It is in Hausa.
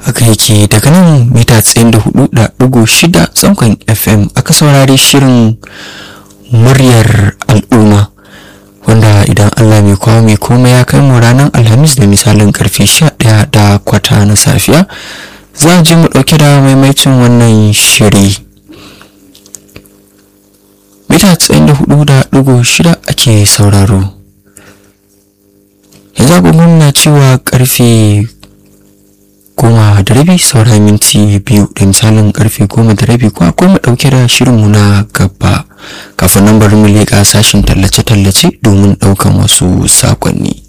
haka yake daga nan mita tsayin da hudu da dugu shida tsankon fm aka saurari shirin muryar al'umma wanda idan allah mai kawo mai komai ya kai mu ranar alhamis da misalin karfe sha daya da kwata na safiya za a je mu dauke da maimaitin wannan shiri mita tsayin da hudu da dugu shida ake sauraro yanzu agogon na cewa karfe goma da rabi saura minti biyu da misalin karfe goma da rabi ko akwai mu dauke da shirinmu na gaba kafin nan bari mu leƙa sashen tallace-tallace domin ɗaukan wasu sakonni